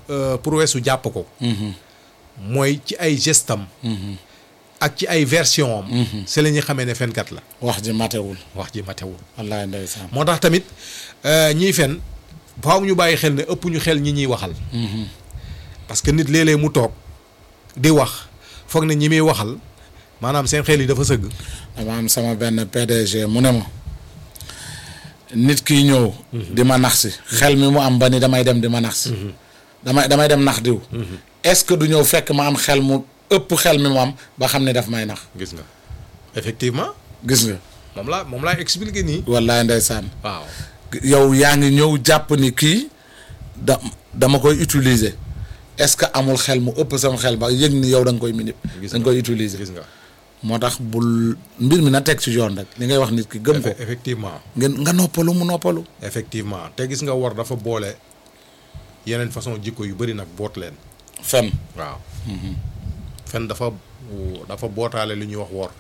euh, prouesse su jàpp ko mooy ci ay gestam ak ci ay version am c'est la ñuy xamee ne fenkat la wax ji matewul wax ji matewul wallaay ndeysaan moo tax tamit euh, ñiy fen faaw ñu bàyyi xel ne ëpp ñu xel ñi ñuy waxal parce que nit léeg-léeg mu toog di wax foog ne ñi muy waxal maanaam seen xel yi dafa sëgg dama am sama benn PDG mu ne ma nit kiy ñëw di ma nax si xel mi mu am ba ni damay dem di ma nax si damay damay dem nax diw est-ce que du ñëw fekk ma am xel mu ëpp xel mi mu am ba xam ne daf may nax gis nga effectivement gis nga moom laa moom laa expliqué nii wallaay ndeysaan waaw yow yaa ngi ñëw jàpp ni kii da dama koy utiliser est-ce que amul xel mu ëpp sama xel ba yëg ni yow da nga koy minip Gis da nga koy utiliser gis nga moo tax bul mbir mi na teg ci yoon rek li ngay wax nit ki gëm ko Effe- effectivement ngeen nga noppalu mu noppalu effectivement te gis nga war dafa boole yeneen façon jikko yu bari nag boot leen fen waaw fen dafa dafa bootaale lu ñuy wax wor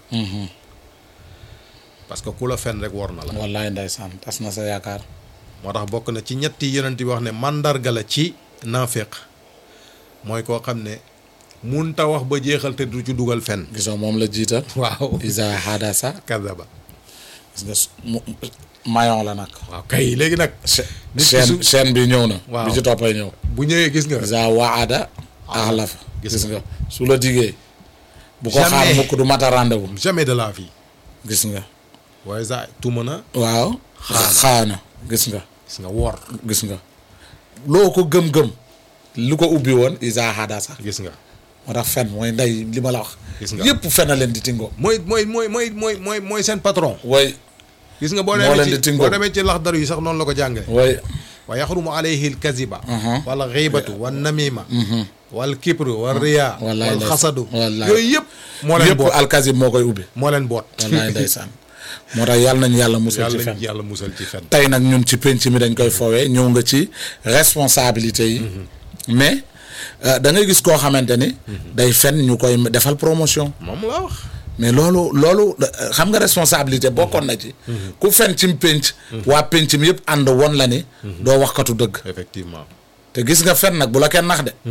parce que ku la fen rek wor na la wallaay ndeysaan tas na sa yaakaar moo tax bokk na ci ñetti yonent bi wax ne mandarga la ci naaféq mooy koo xam ne munta wax ba jeexal te du ci dugal fen gisoo moom la jiital waaw isa hadasa kadaba gis nga su- mu mayon la nag waaw kay léegi nag nit ki chaîne su- chaîne bi ñëw na Waaw. bi ci toppay ñëw bu ñëwee gis nga isa waada axlafa Gis gis nga. nga su la digee bu ko Jamais. xaar mukk du mata rendez-vous jamais de la vie gis nga waaye sa tuma na waaw xaana gis nga gis nga wor gis nga loo ko gëm-gëm lu ko ubbi woon isa hadasa gis nga moo tax fen mooy ndey li ma la wax Gis nga. yépp fen a leen di tingoo mooy mooy mooy mooy mooy mooy mooy seen patron way gis nga boo Moo leen demee di ci tingoo. boo demee ci laxdar yi sax noonu la ko jàngale way wa yaxrumu alayhi alkaziba wala xiibatu wa namima wal kibru wa riya wallaay wal ndeysaan. xasadu wallaay. yooyu yëpp moo leen yépp boot alkazib moo koy ubbi moo leen boot wallaay ndeysaan moo tax yàlla nañu yàlla musal ci yàlla fen nañ yàlla musal ci fen tey nag ñun ci penc mi dañ koy foowee ñëw nga ci responsabilité yi mais euh, da ngay gis koo xamante ni day fen ñu koy defal promotion moom laa wax mais loolu loolu euh, xam nga responsabilité bokkoon na ci ku fen ci penc waa penc mi yëpp ànd won la ni doo waxkatu dëgg effectivement te gis nga fen nag bu la kenn nax de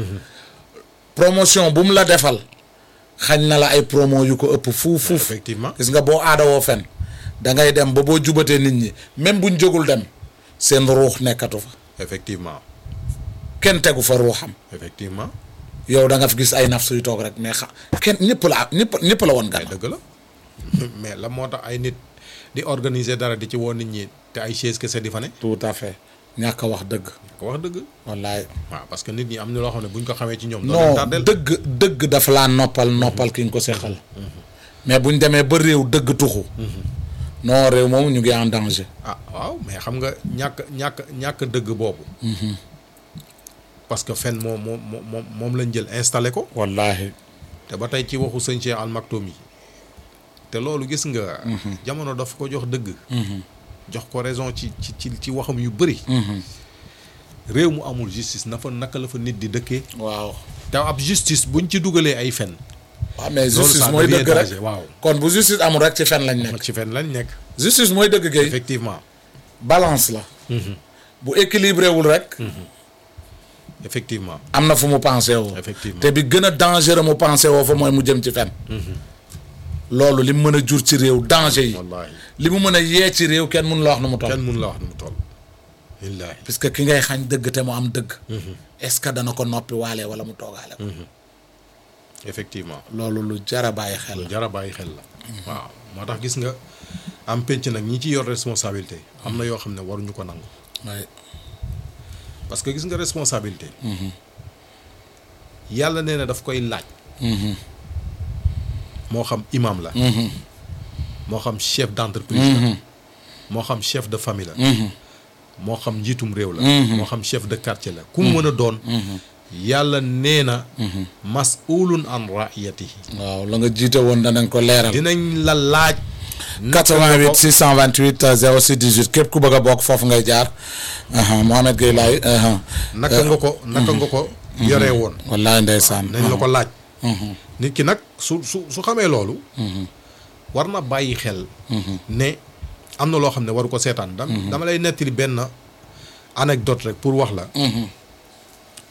promotion bu mu la defal xañ na la ay promo yu ko ëpp fuuf fuuf effectivement gis nga boo aadawoo fen da ngay dem ba boo jubatee nit ñi même buñ jógul dem seen ruux nekkatu fa effectivement kenn tegu fa ruuxam effectivement yow da nga fi gis ay naf suy toog rek mais xa kenn ñëpp la ñëpp ñëpp la woon ay gan dëgg la mais la moo tax ay nit di organiser dara di ci woon nit ñi te ay chaise kese di fa ne tout à fait ñàkk a wax dëgg ko wax dëgg wallaay waaw parce que nit ñi am na loo xam ne buñ ko xamee ci ñoom doo non leen tardel dëgg dëgg dafa laa noppal noppal ki nga ko seqal mais buñ demee ba réew dëgg tuxu non réew moom ñu ngi en danger ah waaw mais xam nga ñàkk ñàkk ñàkk dëgg boobu parce que fen moom moom moom moom lañ jël installé ko wallahi te ba tey ci waxu sëñ Cheikh Al Maktoum yi te loolu gis nga jamono daf ko jox dëgg jox ko raison ci ci ci ci waxam yu bëri réew mu amul justice na fa naka la fa nit di dëkkee waaw te ab justice buñ ci dugalee ay fen waaw mais Loolu justice ça mooy devient dëgg rek danger, waaw. kon bu justice amul rek ci fen lañ nekk ci fen lañ nekk justice mooy dëgg gay effectivement balance la bu équilibré wul rek effectivement am na fu mu pensé woo Effectivement. te bi gën a dangereux mu pensé woo fa mooy mu jëm ci fen loolu li mu mën a jur ci réew danger yi wallaahi li mu mën a yee ci réew kenn mun la wax nu mu toll kenn mun la wax nu mu toll wallaahi puisque ki ngay xañ dëgg te mu am dëgg est-ce que dana ko noppi waalee wala mu toogaale ko effectivement loolu lu jara bàyyi xel la jara bàyyi xel la waaw moo tax gis nga am penc nag ñi ci yor responsabilité am na yoo xam ne waruñu ko nangu waaye parce que gis nga responsabilité yàlla nee na daf koy laaj moo xam imam la moo xam chef d'entreprise la moo xam chef de famille la moo xam njiitum réew la moo xam chef de quartier la ku mu mën a doon yàlla nee na mas'ulun an raiyatihi waaw la nga jiite woon danañ ko leeral dinañ la laaj 88 628 06 18 képp ku bëgg a bokk foofu ngay jaar aha Mohamed Gueye laay aha naka nga ko naka nga ko yoree woon wallaay ndeysaan nañ la ko laaj nit ki nag su su su xamee loolu war na bàyyi xel ne am na loo xam ne waru ko seetaan dam dama lay nettali benn anecdote rek pour wax la